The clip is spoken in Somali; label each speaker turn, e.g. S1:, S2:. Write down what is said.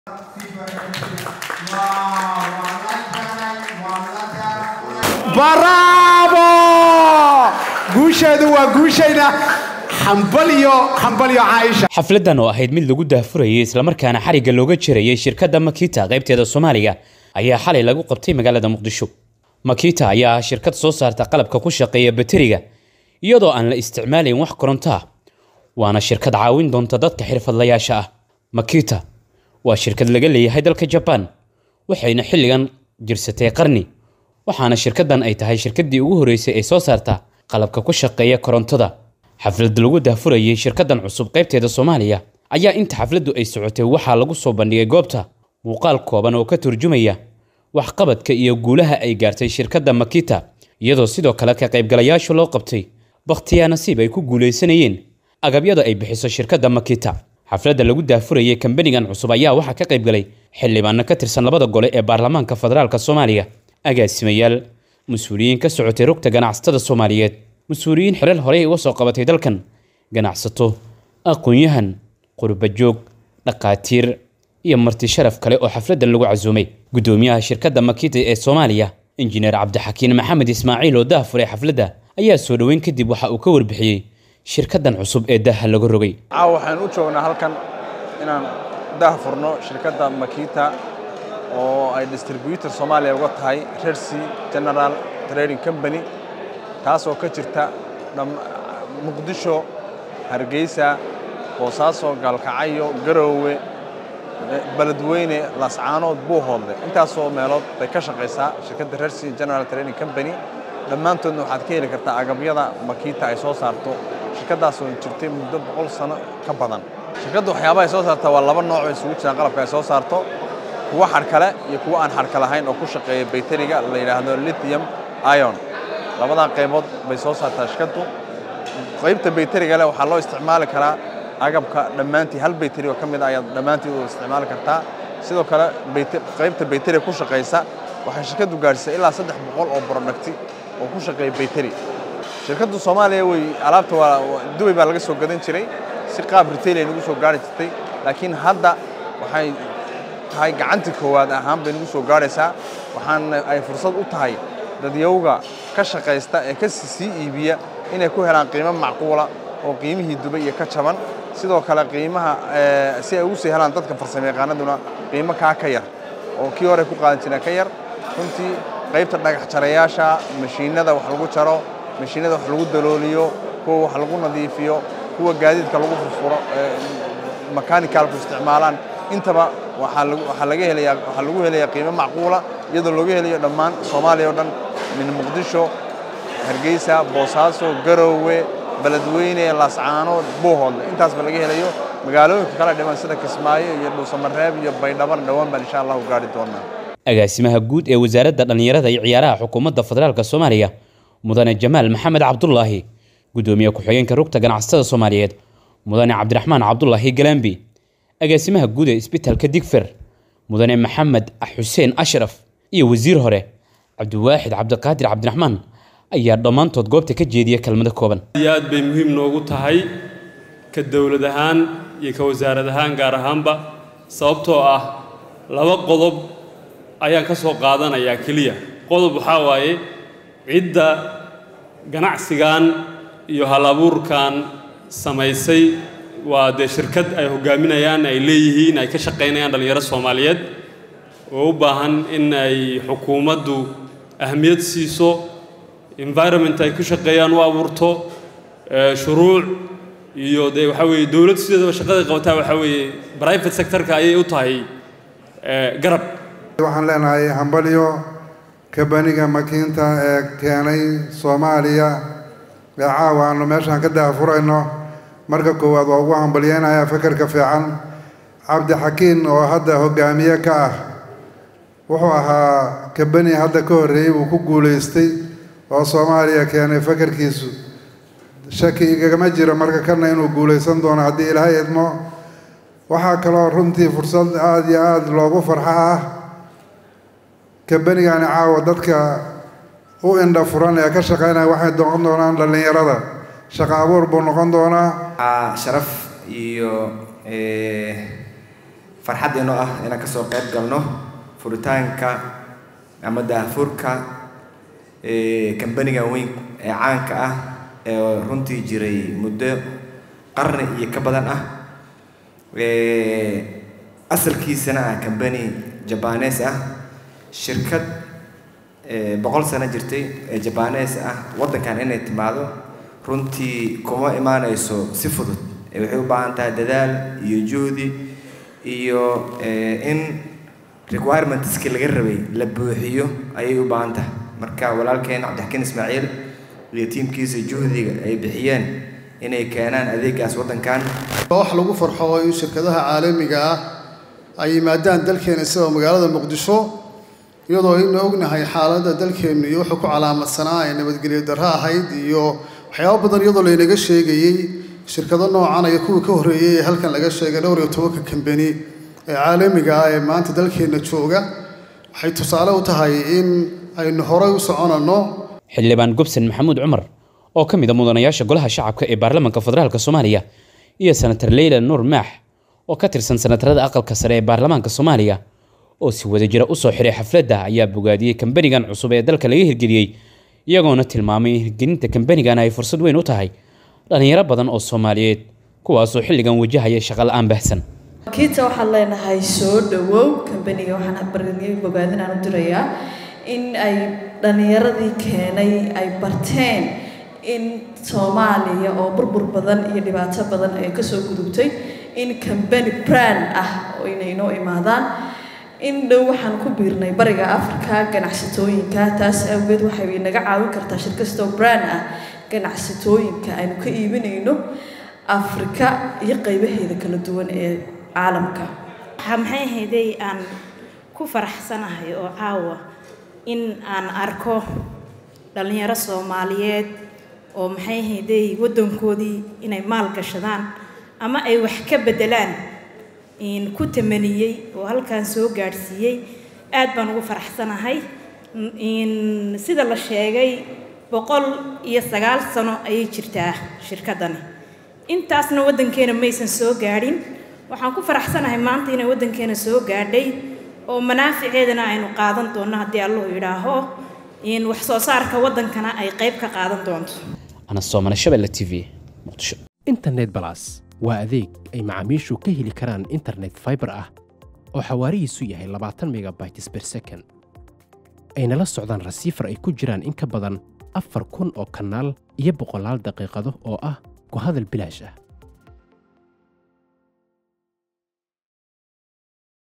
S1: bravo guusheedu waa guushayna hambalyo hambalyo caaisha
S2: xafladan oo ahayd mid lagu daahfurayay islamarkaana xarigga looga jirayay shirkadda makita qaybteeda soomaaliga ayaa xalay lagu qabtay magaalada muqdisho makita ayaa ah shirkad soo saarta qalabka ku shaqeeya bateriga iyadoo aan la isticmaalayn wax koronto ah waana shirkad caawin doonta dadka xirfadlayaasha ah makita waa shirkad laga leeyahay dalka jabaan waxayna xilligan jirsatay qarni waxaana shirkaddan ay tahay shirkaddii ugu horreysay ee soo saarta qalabka ku shaqeeya korontada xaflad lagu daahfurayay shirkaddan cusub qaybteeda soomaaliya ayaa inta xafladdu ay socotay waxaa lagu soo bandhigay goobta muuqaal kooban oo ka turjumaya waxqabadka iyo guulaha ay gaartay shirkadda makita iyadoo sidoo kale ka qaybgalayaashu loo qabtay bakhtiyaa nasiib ay ku guulaysanayeen agabyada ay bixiso shirkadda makita xafladda lagu daafurayay kambanigan cusub ayaa waxaa ka qaybgalay xildhibaano ka tirsan labada gole ee baarlamaanka federaalk soomaaliya agaasimayaal mas-uuliyiin ka socotay rugta ganacsatada soomaaliyeed mas-uuliyiin xilal horey uga soo qabatay dalkan ganacsato aqoon-yahan qurbajoog dhaqaatiir iyo marti sharaf kale oo xafladdan lagu casuumay guddoomiyaha shirkadda makita ee soomaaliya injineer cabdixakiin maxamed ismaaciil oo daafuray xafladda ayaa soo dhoweyn kadib waxa uu ka warbixiyey shirkaddan cusub ee daaha laga rogay
S3: caawa waxaan u joognaa halkan inaan daah furno shirkadda makita oo ay distributor soomaaliya uga tahay rercy general trading company taas oo ka jirta muqdisho hargeysa boosaaso gaalkacyo garoowe beledweyne lascaanood buuhoodle intaasoo meelood bay ka shaqaysaa shirkadda rercy general trading company dhammaantoodna waxaad ka heli kartaa agabyada makita ay soo saarto shirkaddaasoo jirtay muddo boqol sano ka badan shirkadda waxyaabaha ay soo saarta waa laba nooc oo isugu jiraan qalabka ay soo saarto kuwa xadhkale iyo kuwa aan xadhka lahayn oo ku shaqeeya bayteriga la yidhaahdo lithium ion labadaa qaybood bay soo saartaa shirkaddu qaybta bayteriga leh waxaa loo isticmaali karaa agabka dhammaantii hal bayteri oo ka mid a ayaad dhammaantii u isticmaali kartaa sidoo kale qaybta bayteriga ku shaqaysa waxay shirkaddu gaadhisay ilaa saddex boqol oo brodhakti oo ku shaqeeya bayteri shirkaddu soomaaliya wey alaabta waa dubay baa laga soo gadan jiray si qaab retail ay nagu soo gaari jirtay laakiin hadda waxay tahay gacantii koowaad ahaan bay nagu soo gaadhaysaa waxaana ay fursad u tahay dadyowga ka shaqaysta ee ka sii iibiya inay ku helaan qiimo macquula oo qiimihii dubay iyo ka jaban sidoo kale qiimaha si ay ugu sii helaan dadka farsamayaqaanaduna qiimo kaa ka yar oo kii hore ku qaadan jireen ka yar runtii qaybta dhagax jarayaasha mashiinada wax lagu jaro mashiinada wax lagu dalooliyo kuwa wax lagu nadiifiyo kuwa gaadiidka lagu furfuro makaanikalku isticmaalaan intaba waxaa laga helayaa waxaa lagu helayaa qiimo macquula iyadoo looga helayo dhammaan soomaaliya oo dhan min muqdisho hargeysa boosaaso garoowe beledweyne laascaanood buuhoodle intaasba laga helayo magaalooyinka kala dhiman sida kismaayo iyo dhuusamareeb iyo baydhaban dhowaan baan insha allahu gaari doonaa
S2: agaasimaha guud ee wasaaradda dhallinyarada iyo ciyaaraha xukuumadda federaalk soomaaliya mudane jamaal maxamed cabdulaahi guddoomiye ku-xigeenka rugta ganacsatada soomaaliyeed mudane cabdiraxmaan cabdulaahi galambi agaasimaha guud ee isbitaalka digfer mudane maxamed xuseen ashraf iyo wasiir hore cabdiwaaxid cabdiqaadir cabdiraxmaan ayaa dhammaantood goobta ka jeediya kelmado kooban
S4: iyo aad bay muhiim noogu tahay ka dowlad ahaan iyo ka wasaarad ahaan gaar ahaanba sababtoo ah laba qodob ayaan ka soo qaadanayaa keliya qodob waxaa waaye cidda ganacsigan iyo hal-abuurkan samaysay waa dee shirkad ay hogaaminayaan ay leeyihiin ay ka shaqaynayaan dhallinyaro soomaaliyeed oo u baahan in ay xukuumaddu ahmiyad siiso environment ay ku shaqeeyaan u abuurto shuruuc iyo dee waxaa weeye dowlad sideedaba shaqaday qabataa waxaa weeye private sectorka ayay u tahay garab
S5: waxaan leenahay hambalyo kabaniga makiinta ee keenay soomaaliya ee caawa aanu meeshaan ka daafurayno marka koowaad waa ugu hambalyeynayaa fekerka fiican cabdixakiin oo hadda hogaamiye ka ah wuxuu ahaa kabani hadda ka horreeyey uu ku guulaystay oo soomaaliya keenay fekerkiisu shaki igagama jiro marka kana inuu guulaysan doono haddii ilaahay idmo waxaa kaloo runtii fursad aada iyo aada loogu farxo ah kabanigani caawa dadka u indha furan ee ka shaqaynaya waxay noqon doonaan dhallinyarada shaqo abuur buu noqon doonaa
S6: sharaf iyo farxad inoo ah inaan kasoo qayb galno furitaanka ama daahfurka kambaniga weyn ee caanka ah ee runtii jiray muddo qarni iyo ka badan ah asalkiisana ah kambani jabanes ah shirkad boqol sano jirtay ee jabanes ah waddankan inay timaado runtii kuma imaanayso si fudud waxay u baahan tahay dadaal iyo juhdi iyo in requirementski laga rabay la buuxiyo ayay u baahan tahay marka walaalkeen cabdixakiin ismaaciil iyo tiimkiisa juhdiga ay bixiyeen inay keenaan adeegaas waddankan
S7: wax lagu farxo in shirkadaha caalamiga ah ay yimaadaan dalkeena sida magaalada muqdisho iyadoo aynu ognahay xaaladda dalkeennu iyo wuxuu ku calaamadsanaa ee nabadgelyo darro ahayd iyo waxyaabo badan iyadoo laynaga sheegayey shirkado noocan iyo kuwii ka horreeyey ee halkan laga sheegay dhowr iyo tobanka kambani ee caalamiga ah ee maanta dalkeenna jooga waxay tusaale u tahay in aynu horay u soconanno
S2: xildhibaan gobson maxamuud cumar oo ka mid a mudanayaasha golaha shacabka ee baarlamaanka federaalk soomaaliya iyo senator leyla nuur maax oo ka tirsan senatarada aqalka sare ee baarlamaanka soomaaliya oo si wadajira usoo xiray xafladda ayaa bogaadiyey kambanigan cusub ee dalka laga hirgeliyey iyagoona tilmaamay in hirgelinta kambanigan ay fursad weyn u tahay dhallinyaro badan oo soomaaliyeed kuwaasoo xilligan wajahaya shaqala-aan baahsan
S8: kiita waxaan leenahay soo dhawow kambaniga waxaan barigay bogaadinaan u dirayaa in ay dhallinyaradii keenay ay barteen in soomaaliya oo burbur badan iyo dhibaato badan ay kasoo gudubtay in kambani brand ah oo inay noo imaadaan in dhow waxaan ku biirnay bariga africa ganacsatooyinka taas awgeed waxay naga caawin kartaa shirkastoo brand ah ganacsatooyinka aynu ka iibinayno afrika iyo qaybaheeda kala duwan ee caalamka
S9: waxaa maxay ahayday aan ku faraxsanahay oo caawa in aan arko dhallinyaro soomaaliyeed oo maxay ahayday waddankoodii inay maal gashadaan ama ay wax ka beddelaan ku tamaniyey oo halkan soo gaadhsiiyey aad baan ugu faraxsanahay sida la sheegay boqol iyo sagaal sano ayay jirtaa shirkaddani intaasna waddankeena maysan soo gaadhin waxaan ku faraxsanahay maanta inay waddankeena soo gaadhay oo manaaficeedana aynu qaadan doonno haddii allahu yidhaaho wax soo saarka waddankana ay qayb ka qaadan doonto
S2: anasoomana shabelle t v muqdisho
S10: internet balas waa adeeg ay macaamiishu ka heli karaan internet fiber ah oo xawaarihiisu yahay labaatan megabytes per second ayna la socdaan rasiifar ay ku jiraan in ka badan afar kun oo kanaal iyo boqolaal daqiiqado oo ah ku hadal bilaash ah